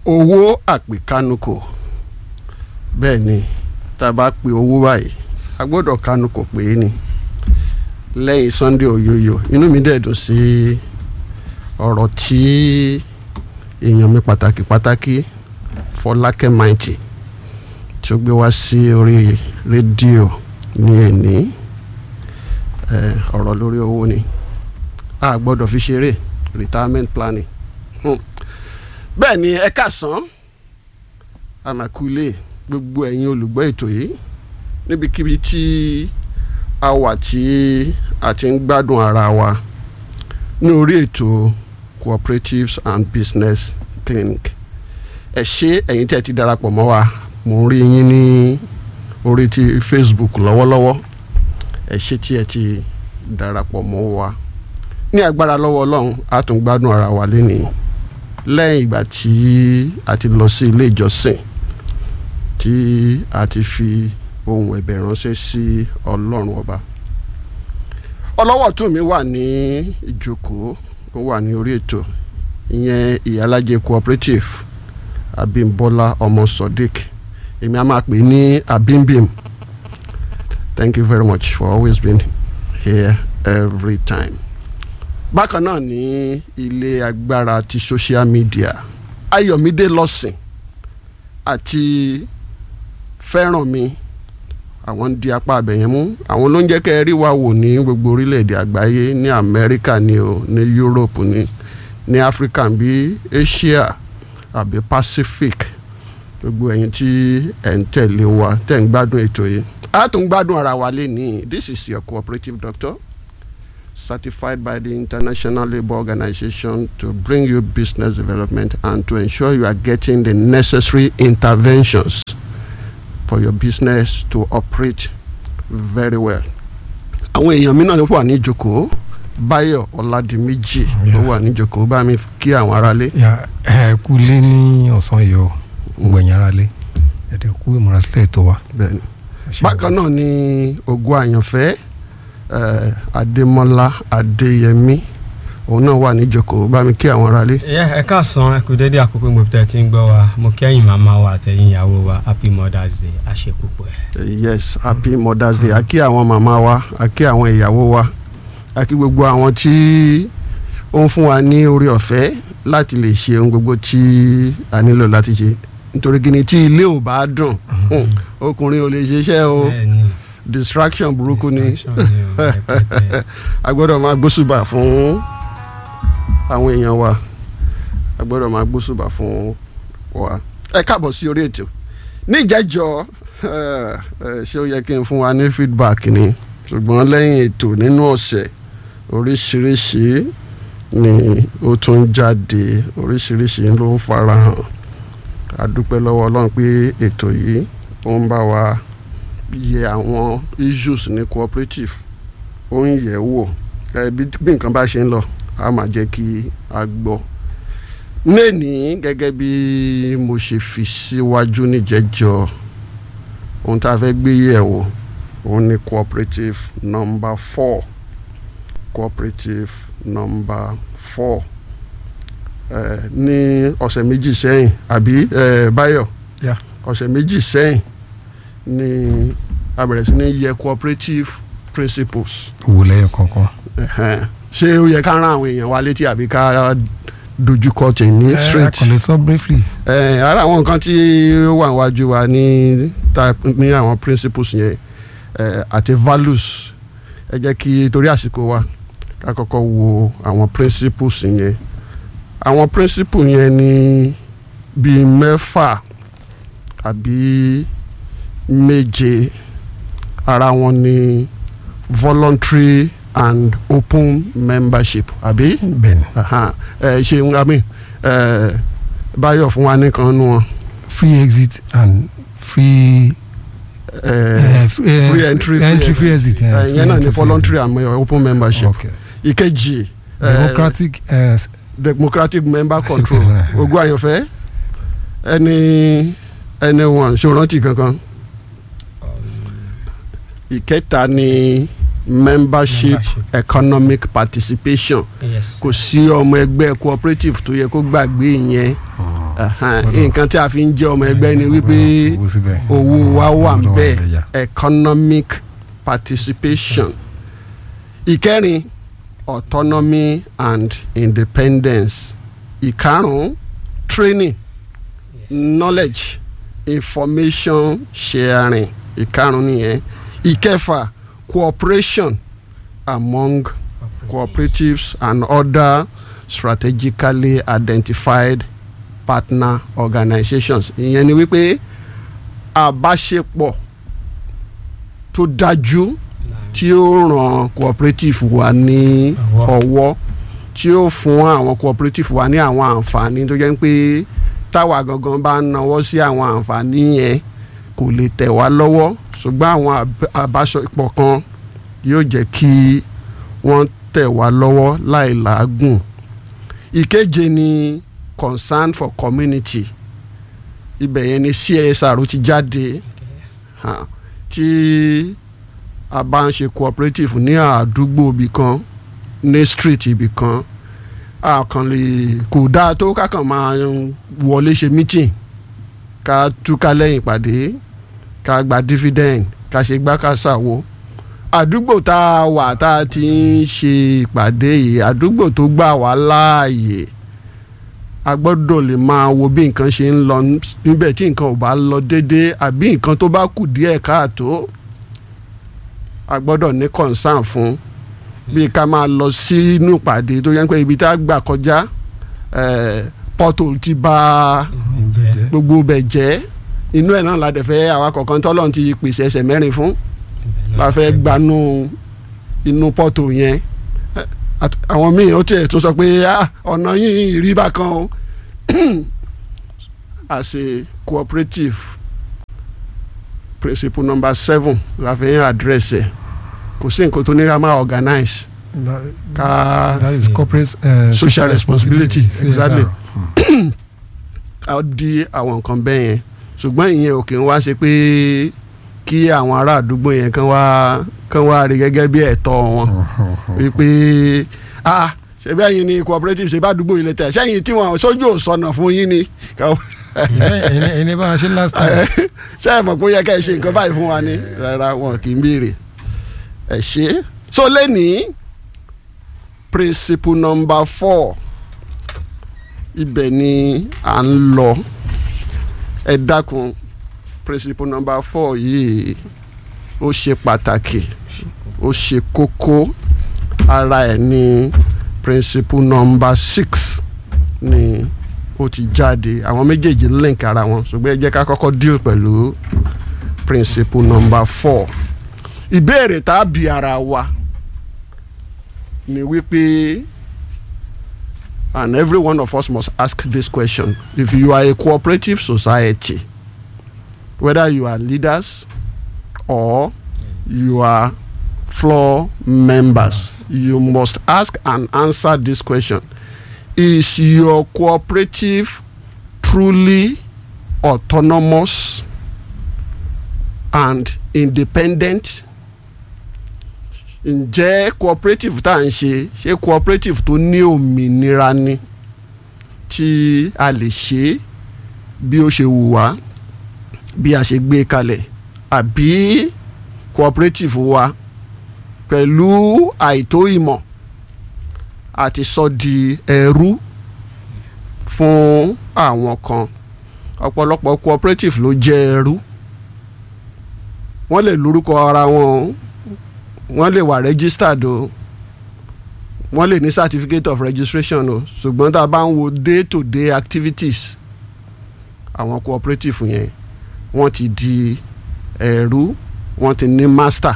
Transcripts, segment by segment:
owó àpèkánukò bẹ́ẹ̀ ni tá a bá pe owó báyìí a gbọ́dọ̀ kánukò pé ni lẹ́yìn Sunday oyoyo inú mi dẹ̀ dùn sí ọ̀rọ̀ tí èèyàn mi pàtàkì pàtàkì Fọlákẹ́ Mighty tí ó gbé wá sí orí rédíò ní ẹ̀ní ọ̀rọ̀ lórí owó ni a gbọ́dọ̀ fi ṣeré retirement planning hmm. bẹ́ẹ̀ ni ẹ káàsán àmàkùlé gbogbo ẹ̀yin olùgbọ́ ètò yìí níbikíbi tí a wà tí a ti ń gbádùn ara wa ní orí ètò cooperatives and business clinic ẹ ṣé ẹ̀yin tí ẹ ti darapọ̀ mọ́ wa mo ń rí yín ní orí ti Facebook lọ́wọ́lọ́wọ́ ẹ ṣé tí ẹ ti darapọ̀ mọ́ wa ní agbára lọ́wọ́ ọlọ́run a tún gbádùn ara wa lénìí lẹ́yìn ìgbà tí a ti lọ sí ilé ìjọsìn tí a ti fi ohun ẹ̀bẹ̀ ránṣẹ́ sí ọlọ́run ọba ọlọ́wọ́ tún mi wà ní ìjókòó ó wà ní orí ètò ìyẹn ìyálájẹ cooperative Abímbọ́lá ọmọ Sodiq èmi a máa pè ní Abimbim thank you very much for always being here every time bákan náà ní ilé agbára ti social media Ayọ̀mídé lọ́sìn àti Fẹ́rànmi àwọn ń di apá abẹ̀yẹn mú àwọn ló ń jẹ́ kẹ́ ẹ rí wa wò ní gbogbo orílẹ̀-èdè àgbáyé ní Amẹ́ríkà ni o ní Europe ni ní Africa bí Asia àbí Pacific gbogbo ẹ̀yin tí ẹ̀ ń tẹ̀lé wa tẹ̀ ń gbádùn ètò yìí a tún gbádùn ara wa lé ní this is your cooperative doctor certified by the International Labour Organization to bring you business development and to ensure you are getting the necessary interventions for your business to operate very well. àwọn èèyàn mi náà ló wà ní ìjókòó Báyọ̀ Ọládìméjì ló wà ní ìjókòó bá mi kí àwọn aráalé. ẹ kú lé ní ọ̀sán yìí o gbẹ̀yìn aráalé ẹ̀dẹ̀ kú ìmúrasílẹ̀ ètò wa. bẹ́ẹ̀ni bákan náà ni ògo àyànfẹ́ Uh, Adémọ́lá Adéyẹmí òun náà wà níjókòó bá mi kí àwọn aráalé. ẹ káàsán ẹ kú dédé àkókò mo tẹ ti ń gbọ́ wa mo kẹ́yìn màmá wa àtẹ̀yìn ìyàwó wa happy mother's day àṣepùpọ̀ ẹ̀. yes happy mother's day a kí àwọn màmá wa a kí àwọn ìyàwó wa a kí gbogbo àwọn tí ó ń fún wa ní orí ọ̀fẹ́ láti lè ṣe ohun gbogbo tí a nílò láti ṣe nítorí kí ni tí ilé ò bá dùn ọkùnrin ò lè ṣiṣẹ́ o. bẹ́ẹ̀ni distraction burúkú ni Distraction ni o, rẹpẹtẹ. a gbọ́dọ̀ máa gbósùbà fún àwọn èèyàn wa a gbọ́dọ̀ máa gbósùbà fún wa ẹ káàbọ̀ sí orí ètò níjẹ́jọ́ ṣé ó yẹ kí n fún wa ní feedback ni ṣùgbọ́n lẹ́yìn ètò nínú ọ̀sẹ̀ oríṣiríṣi ni ó tún jáde oríṣiríṣi ló ń farahàn a dúpẹ́ lọ́wọ́ Ọlọ́run pé ètò yìí ó ń bá wa yẹ àwọn issues ní cooperative ó ń yẹ̀ wò ẹ bí bí nǹkan bá ṣe ń lọ a máa jẹ́ kí a gbọ́ lẹ́ni gẹ́gẹ́ bí mo ṣe fi síwájú níjẹ́jọ́ ohun tá a fẹ́ gbé yẹ̀ wò òun ni cooperative number four cooperative number four ẹ ní ọ̀sẹ̀ méjì sẹ́yìn àbí ẹ Báyọ̀ Yeah. ọ̀sẹ̀ méjì sẹ́yìn ni a bẹ̀rẹ̀ sí ní yẹ cooperative principles wò lẹ́yìn kankan. Ẹ̀hẹ́n. ṣé ó yẹ ká rán àwọn èèyàn wa létí àbí ká dojúkọ tẹ̀ ní ẹ straight kàn lè sọ briefly. ẹ ara àwọn nǹkan tí ó wà níwájú wa ní ta ní àwọn principles yẹn ẹ àti values ẹ jẹ́ kí torí àsìkò wa ká kọ́kọ́ wo àwọn principles yẹn àwọn principles yẹn ní bíi mẹ́fà àbí méje ara wọn ní voluntary and open membership àbí bẹ́ẹ̀ni Aha. ẹ ṣe ń gbàmí ẹ báyọ̀ fún wa nìkan nu wọn free exit and free. ẹ eh, f- eh, free entry, free entry free exit. exit. eh, ẹ free yẹn náà entry, ní free voluntary and uh, open exit. membership okay ìkejì ẹ, democratic eh, s- democratic member Àṣepẹ́ control rẹ̀. ogún àyànfẹ́ ẹni ẹni wọn ṣòrántì kankan ìkẹta ni membership Membership. economic participation yes kò sí ọmọ ẹgbẹ́ cooperative tó yẹ kó gbàgbé yẹn Ẹ̀hẹ́n, Gbọ́dọ̀. nǹkan tí a fi ń jẹ́ ọmọ ẹgbẹ́ ni wípé Gbọ́dọ̀ fowó síbẹ̀. owó wa wà ń Gbọ́dọ̀ bẹ̀ bẹ̀ yà. economic participation ìkẹrin autonomy and independence ìkarùn training knowledge information sharing ìkarùn nìyẹn ìkẹfà cooperation among cooperatives and other strategically identified partner organizations ìyẹn ni wípé àbáṣepọ̀ tó dájú tí ó ràn cooperative wa ní Ọwọ́. ọwọ́ tí ó fún àwọn cooperative wa ní àwọn àǹfààní tó jẹ́ pé táwa gangan bá ń nawọ́ sí àwọn àǹfààní yẹn kò lè tẹ̀ wá lọ́wọ́ ṣùgbọ́n àwọn àb- àbáṣepọ̀ kan yóò jẹ́ kí wọ́n tẹ̀ wá lọ́wọ́ láì làágùn ìkeje ni concern for community ibẹ̀ yẹn ni CSR ti jáde hàn, tí a bá ń ṣe cooperative ní àdúgbò ibì kan ní street ibì kan a kàn lè kò dáa tó kákan máa wọlé ṣe meeting ká túká lẹ́yìn ìpàdé ká gba dividend ká ṣe gbá ká ṣàwo àdúgbò tá a wà tá a ti ń ṣe ìpàdé yìí àdúgbò tó gbà wá láàyè a gbọ́dọ̀ lè máa wo bí nǹkan ṣe ń lọ níbẹ̀ tí nǹkan ò bá lọ déédéé àbí nǹkan tó bá kù díẹ̀ káàtó a gbọ́dọ̀ ní concern fún bí ká máa lọ sínú ìpàdé tó yẹ pé ibi tá a gbà kọjá eh, pothole ti bà ǹjẹ́ gbogbo bẹ̀ jẹ́ inú ẹ̀ náà la dẹ̀ fẹ́ àwa kọ̀ọ̀kan tọ́lọ́run ti pèsè ẹsẹ̀ mẹ́rin fún la fẹ́ gbanú inú pọ́tò yẹn Eh, at- àwọn míì ó tiẹ̀ tún sọ pé "Ah, ọ̀nà yìí rí bákan o as a cooperative principle number seven la fi ń address ẹ̀ kò sí nǹkan tó ní ká máa organize That, ká that is corporate uh, Social responsibility, CSR. exactly. ká di àwọn nǹkan bẹ́ẹ̀ yẹn ṣùgbọ́n ìyẹn ò kì í wá ṣe pé kí àwọn ará àdúgbò yẹn kán wá kán wá rí gẹ́gẹ́ bí ẹ̀tọ́ wọn wípé ah ṣebí ẹ̀yin ni cooperative ṣe bá àdúgbò ilé tẹ̀ sẹ́yìn tí wọ́n sójú ò sọnà fún yín ni ẹni ẹni bá a ṣe last time. ṣé ẹ mọ̀ pé ó yẹ ká ẹ ṣe nǹkan báyìí fún wa ni rárá wọn kì í béèrè ẹ ṣe so lẹ́nìí principle number four ibẹ̀ ni à ń lọ ẹ dákun principle number four yìí ó ṣe pàtàkì ó ṣe kókó ara ẹ̀ ní principle number six ni ó ti jáde àwọn méjèèjì link ara wọn ṣùgbọ́n ẹ jẹ́ ká kọ́kọ́ deal pẹ̀lú principle number four ìbéèrè tá a bi ara wa ni wípé and every one of us must ask this question if you are a cooperative society whether you are leaders or you are floor members you must ask and answer this question is your cooperative truly autonomous and independent ǹjẹ́ cooperative tá à ń ṣe ṣé cooperative tó ní òmìnira ni tí a lè ṣe bí ó ṣe wù wá bí a ṣe gbé kalẹ̀ àbí cooperative wa pẹ̀lú àìtó ìmọ̀ àti sọ di ẹrú fún àwọn kan ọ̀pọ̀lọpọ̀ cooperative ló jẹ́ ẹrú wọ́n lè lórúkọ ara wọn o wọ́n lè wà registered o wọ́n lè ní certificate of registration o ṣùgbọ́n tá a bá ń wo day to day activities àwọn cooperative yẹn wọ́n ti di ẹrú wọ́n ti ní master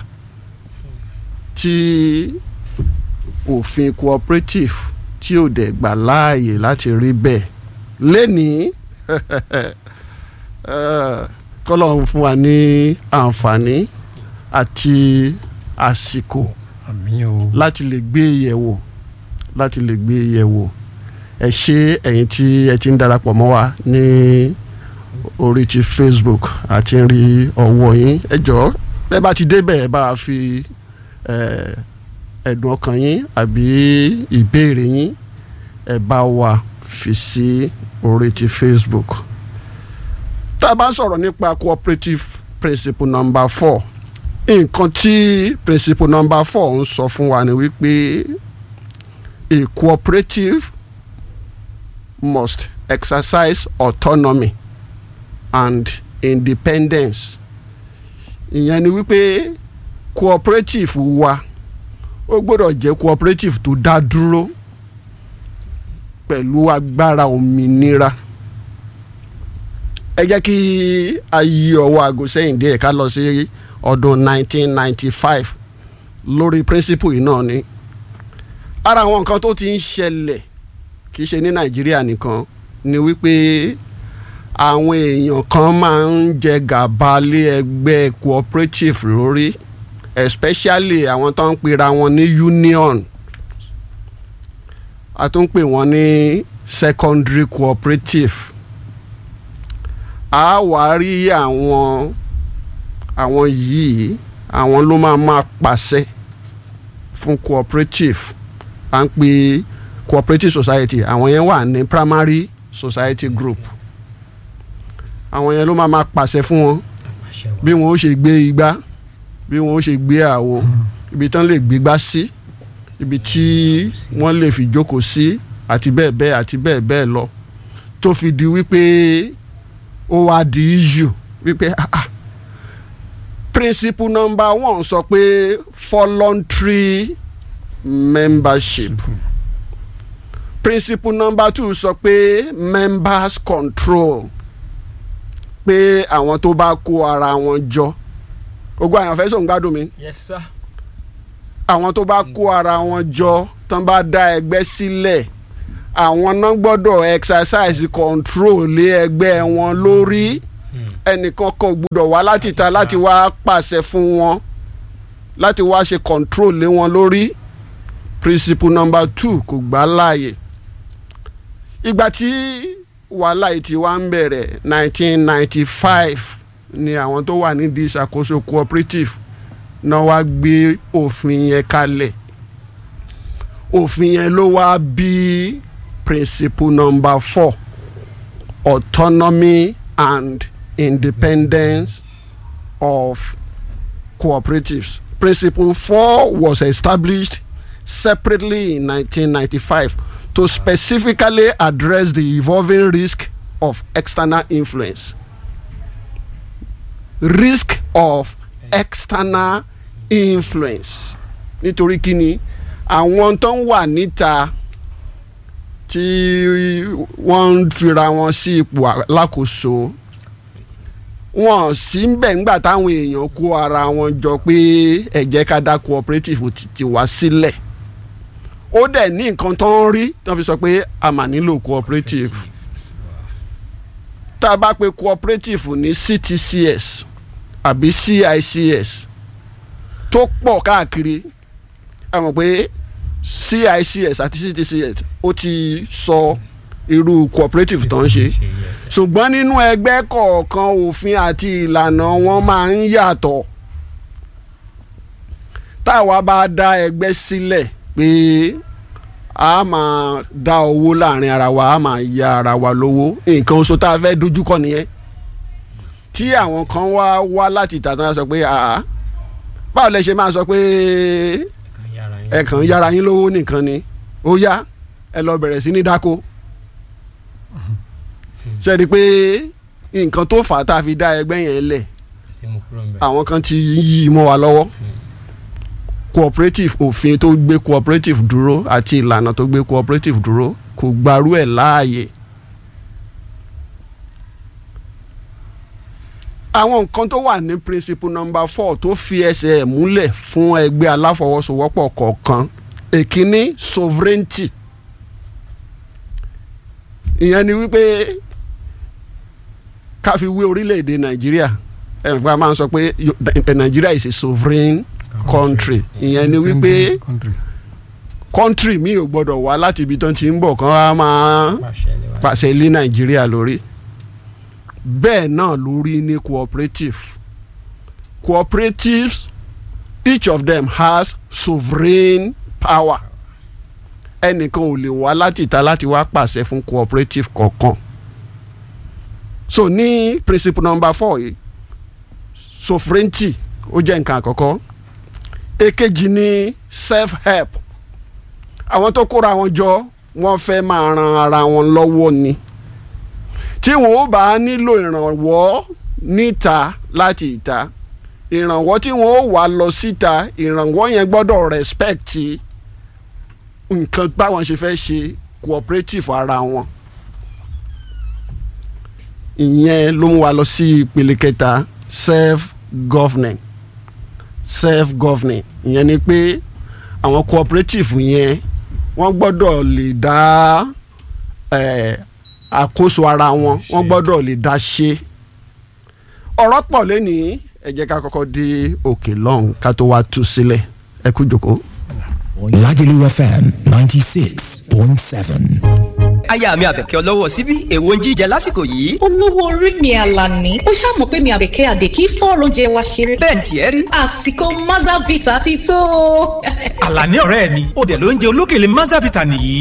tí òfin cooperative tí ò dẹ̀ gbà láàyè láti rí bẹ́ẹ̀ lẹ́nìí kọ́lọ́run fún wa ní àǹfààní àti àsìkò àmì o. láti lè gbé yẹ̀wò láti lè gbé yẹ̀wò ẹ ṣé ẹ̀yin tí ẹ ti ń darapọ̀ mọ́ wa ní orí ti Facebook àti ń rí ọwọ́ yín ẹ jọ̀ọ́ bẹ́ẹ̀ bá ti débẹ̀ ẹ bá a fi ẹ̀dùn ọkàn yín àbí ìbéèrè yín ẹ bá wa fi sí orí ti Facebook tá a bá ń sọ̀rọ̀ nípa cooperative principle number four nǹkan tí principle number four ń sọ fún wa ni wípé a cooperative must exercise autonomy and independence ìyẹn ni wípé cooperative wa ó gbọ́dọ̀ jẹ́ cooperative tó dá dúró pẹ̀lú agbára òmìnira ẹ jẹ́ kí a yí ọwọ́ aago sẹ́yìn díẹ̀ ká lọ sí ọdún 1995 lórí principle yìí náà ni ara àwọn nǹkan tó ti ń ṣẹlẹ̀ kì í ṣe ní nàìjíríà nìkan ni wípé àwọn èèyàn kan máa ń jẹ gàba lé ẹgbẹ́ cooperative lórí especially àwọn tó ń pera wọn ní union a tún pè wọ́n ní secondary cooperative a wá rí àwọn àwọn yìí àwọn ló máa máa pàṣẹ fún cooperative à ń pè cooperative society àwọn yẹn wà ní primary society group àwọn yẹn ló máa máa pàṣẹ fún wọn bí wọn ó ṣe gbé igbá bí wọn ó ṣe gbé àwo ibi tán lè gbégbá sí ibi tí wọ́n lè fi jókòó sí àti bẹ́ẹ̀ bẹ́ẹ̀ àti bẹ́ẹ̀ bẹ́ẹ̀ lọ tó fi di wípé ó wá di issue wípé ah ah principle number one sọ pé voluntary membership principle number two sọ pé members control pé àwọn tó bá kó ara wọn jọ ogun àyànfẹ́ sóun gbádùn mi yes sir. àwọn tó bá kó ara wọn jọ tán bá dá ẹgbẹ́ sílẹ̀ àwọn náà gbọ́dọ̀ exercise control lé ẹgbẹ́ wọn lórí ẹnìkan kan ò gbọ́dọ̀ wá láti ta láti wá pàṣẹ fún wọn láti wá ṣe control lé wọn lórí principle number two kò gbà láàyè ìgbà tí wàhálà yìí ti wá ń bẹ̀rẹ̀ 1995 ni àwọn tó wà nídìí ìṣàkóso cooperative náà wá gbé òfin yẹn kalẹ̀ òfin yẹn ló wá bí principle number four autonomy and independence of cooperatives principle four was established separately in 1995 to specifically address the evolving risk of external influence risk of external influence nítorí kíni àwọn tó ń wà níta tí wọ́n ń fira wọn sí ipò alákòóso wọn sì ń bẹ̀ ńgbà táwọn èèyàn kó ara wọn jọ pé ẹ jẹ́ ká dá cooperative ti ti wá sílẹ̀ ó dẹ̀ ní nǹkan tó ń rí tó fi sọ pé a mà nílò cooperative tá a bá pe cooperative ní CTCS àbí CICS tó pọ̀ káàkiri ẹ mọ̀ pé CICS àti CTCS ó ti sọ irú cooperative tó ń ṣe ṣùgbọ́n nínú ẹgbẹ́ kọ̀ọ̀kan òfin àti ìlànà wọn máa ń yàtọ̀ táwa bá dá ẹgbẹ́ sílẹ̀ pé a máa dá owó láàrin ara wa a máa ya ara wa lówó nǹkan oṣù tá a fẹ́ dojúkọ nìyẹn tí àwọn kan wá wá láti tàtàn sọ pé àá báwo lẹ ṣe máa sọ pé ẹ kàn ń yára yín lówó nìkan ni ó yá ẹ lọ bẹ̀rẹ̀ sí ní dáko ṣe rí i pé nǹkan tó fà á tá a fi dá ẹgbẹ́ yẹn lẹ̀ àwọn kan ti yí i mọ́ wa lọ́wọ́ cooperative òfin tó gbé cooperative dúró àti ìlànà tó gbé cooperative dúró kò gbarú ẹ̀ láàyè. àwọn nǹkan tó wà ní principle number four tó fi ẹsẹ̀ ẹ̀ múlẹ̀ fún ẹgbẹ́ aláfọwọ́sowọ́pọ̀ kọ̀ọ̀kan èkíní sovereignty ìyẹn ni wípé ká fi wé orílẹ̀-èdè nàìjíríà ẹ̀ fún wa máa ń sọ pé nàìjíríà is a sovereign country ìyẹn ni wípé country mi ò gbọdọ̀ wá láti ibi tó ti ń bọ̀ kán wá máa pàṣẹ lé nàìjíríà lórí bẹ́ẹ̀ náà lórí ní cooperative cooperatives each of them has sovereign power ẹnìkan ò lè wá láti ìta láti wá pàṣẹ fún cooperative kọ̀ọ̀kan so ní principle number four yìí sovereignty ó jẹ́ nǹkan àkọ́kọ́ èkejì ní self help àwọn tó kóra wọn jọ wọ́n fẹ́ máa ran ara wọn lọ́wọ́ ni tí wọn ó bá nílò ìrànwọ́ níta láti ìta ìrànwọ́ tí wọn ó wà lọ síta ìrànwọ́ yẹn gbọ́dọ̀ respect nǹkan báwọn ṣe fẹ́ ṣe cooperative ara wọn ìyẹn ló mú wa lọ sí ìpele kẹta self governing self governing ìyẹn ni pé àwọn cooperative yẹn wọ́n gbọ́dọ̀ lè dá eh, àkóso ara wọn wọ́n gbọ́dọ̀ lè dá ṣe ọ̀rọ̀ pọ̀ lẹ́nìí ẹ jẹ́ ká kọ́kọ́ dé òkè lọ́hùn ká tó wá tú sílẹ̀ ẹ kú jòkó. Lagelu FM 96.7. aya mi àbẹ̀kẹ́ ọlọ́wọ́ síbí èwo ń jíjẹ lásìkò yìí. olówó orí mi àlàní ó ṣàmọ̀ pé mi àbẹ̀kẹ́ àdè kí fọ́ọ̀rọ̀ oúnjẹ wa ṣeré. bẹ́ẹ̀ ni tiẹ̀ rí. àsìkò mazavita ti tó. àlàní ọ̀rẹ́ mi ó dẹ̀ ló ń jẹ olókèlè mazavita nìyí